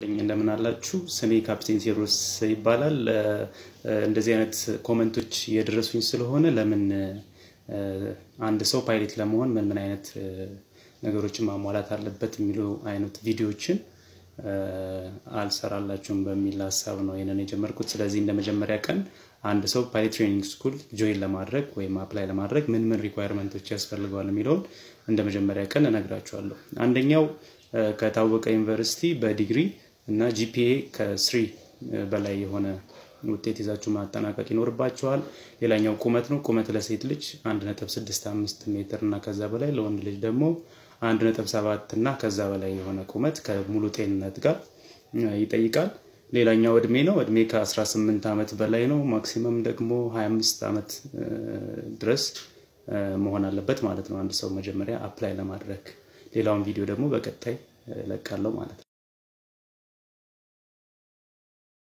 እንደምን አላችሁ? ስሜ ካፕቴን ቴዎድሮስ ይባላል። እንደዚህ አይነት ኮመንቶች እየደረሱኝ ስለሆነ ለምን አንድ ሰው ፓይለት ለመሆን ምን ምን አይነት ነገሮችን ማሟላት አለበት የሚሉ አይነት ቪዲዮዎችን አልሰራላችሁም በሚል ሀሳብ ነው ይህንን የጀመርኩት። ስለዚህ እንደ መጀመሪያ ቀን አንድ ሰው ፓይለት ትሬኒንግ ስኩል ጆይን ለማድረግ ወይም አፕላይ ለማድረግ ምን ምን ሪኳየርመንቶች ያስፈልገዋል የሚለውን እንደ መጀመሪያ ቀን እነግራችኋለሁ። አንደኛው ከታወቀ ዩኒቨርሲቲ በዲግሪ እና ጂፒኤ ከስሪ በላይ የሆነ ውጤት ይዛችሁ ማጠናቀቅ ይኖርባችኋል። ሌላኛው ቁመት ነው። ቁመት ለሴት ልጅ 1.65 ሜትር እና ከዛ በላይ ለወንድ ልጅ ደግሞ 1.7 እና ከዛ በላይ የሆነ ቁመት ከሙሉ ጤንነት ጋር ይጠይቃል። ሌላኛው እድሜ ነው። እድሜ ከ18 ዓመት በላይ ነው። ማክሲመም ደግሞ 25 ዓመት ድረስ መሆን አለበት ማለት ነው አንድ ሰው መጀመሪያ አፕላይ ለማድረግ። ሌላውን ቪዲዮ ደግሞ በቀጣይ እለቃለሁ ማለት ነው።